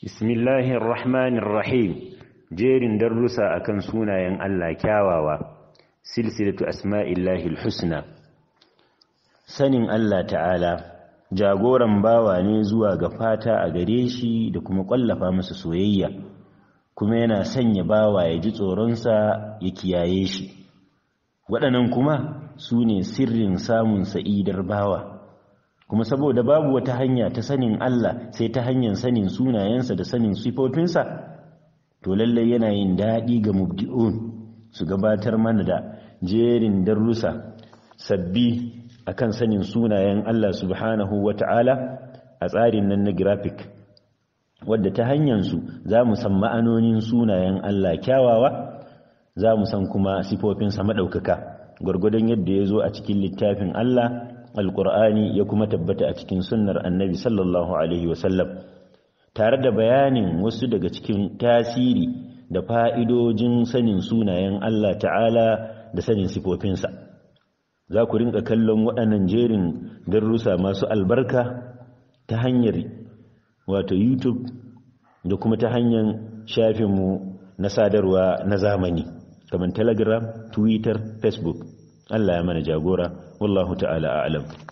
Bismillahir Rahmanir Rahim jerin darussa akan sunayen Allah kyawawa silsilatu asma'illahil husna sanin Allah ta'ala jagoran bawa ne zuwa ga fata a gare shi da kuma kwallafa masa soyayya kuma yana sanya bawa ya ji tsoronsa ya kiyaye shi waɗannan kuma su ne sirrin samun sa'idar bawa kuma saboda babu wata hanya ta sanin Allah sai ta hanyar sanin sunayensa da sanin sifofinsa to lallai yana yin daɗi ga mubdi'un su gabatar mana da jerin darussa sabbi akan sanin sunayen Allah subhanahu wata'ala a tsarin nan na graphic wadda ta hanyarsu za mu san ma'anonin sunayen Allah kyawawa za mu san kuma sifofinsa maɗaukaka gwargwadon yadda ya zo a cikin littafin Allah alƙur'ani ya kuma tabbata a cikin sunnar annabi sallallahu alaihi wasallam tare da bayanin wasu daga cikin tasiri da fa'idojin sanin sunayen Allah ta'ala da sanin sifofinsa za ku rinka kallon waɗannan jerin darussa masu albarka ta hanyar wato youtube da kuma ta hanyar shafinmu na sadarwa na zamani kamar telegram twitter facebook Allah ya mana jagora wallahu ta'ala a'lam